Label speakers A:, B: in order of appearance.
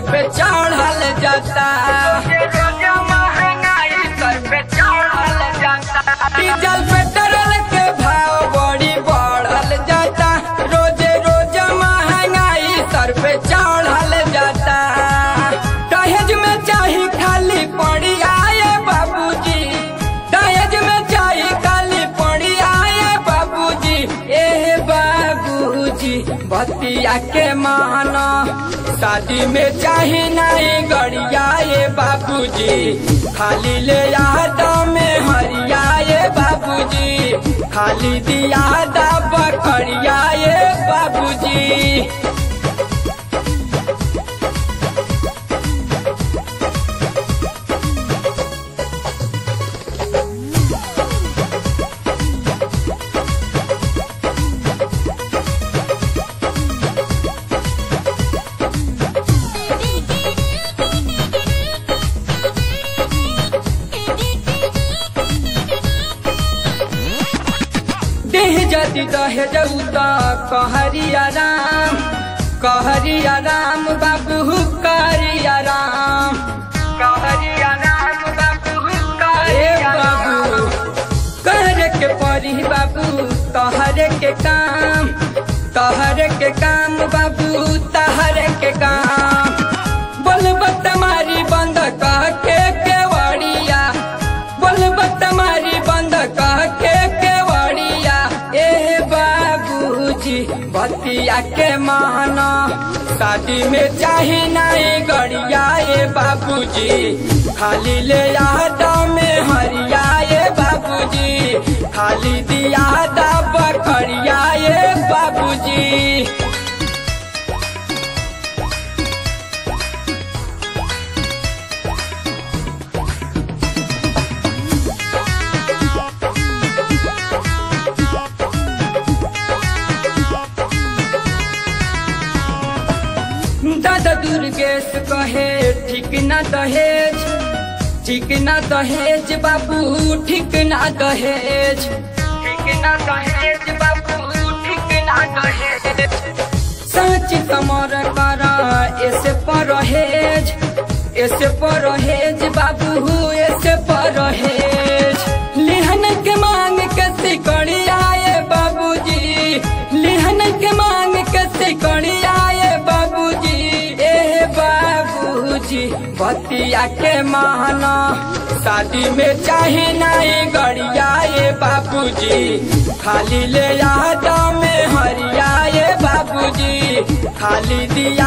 A: पे चढ़ल जाता diesel petrol के भाव बड़ी बढ़ल जाता रोजे रोज महंगाई सर पे चढ़ल जाता दहेज में चाही खाली पड़ी आए बाबूजी दहेज में चाही खाली पड़ी आए बाबूजी ए बाबूजी बतिया के माना शादी में चाही नहीं गड़िया ये बाबूजी खाली ले याद में हरिया ये बाबूजी खाली दिया दा बकरिया ये बाबूजी देह जदि दहेज उता कहरिया राम कहरिया राम बाबू करिया राम कहरिया राम बाबू करिया बाबू कहरे के परी बाबू तहरे के काम तहरे के काम बाबू तहरे के काम बोलबत मारी बंद कह के केवड़िया बोलबत मारी बंद कह के केवड़िया ए बाबूजी बतिया के माना शादी में चाहे नहीं गड़िया ए बाबूजी खाली ले याद में हरिया ए बाबूजी खाली दिया दा बकरिया ए बाबूजी दादा दुर्गेश कहे ठीक ना दहेज ठीक ना दहेज बाबू ठीक ना दहेज ठीक ना दहेज बाबू ठीक ना दहेज सच कमर कर ऐसे परहेज ऐसे परहेज बाबू ऐसे परहेज लिहन के मांग के सिकड़ी आए बाबूजी लिहन के मांग के सिकड़ी आए बाबूजी ए बाबूजी बतिया के माना शादी में चाहे नहीं गड़िया ए बाबूजी खाली ले याद में हरिया ए बाबूजी खाली दिया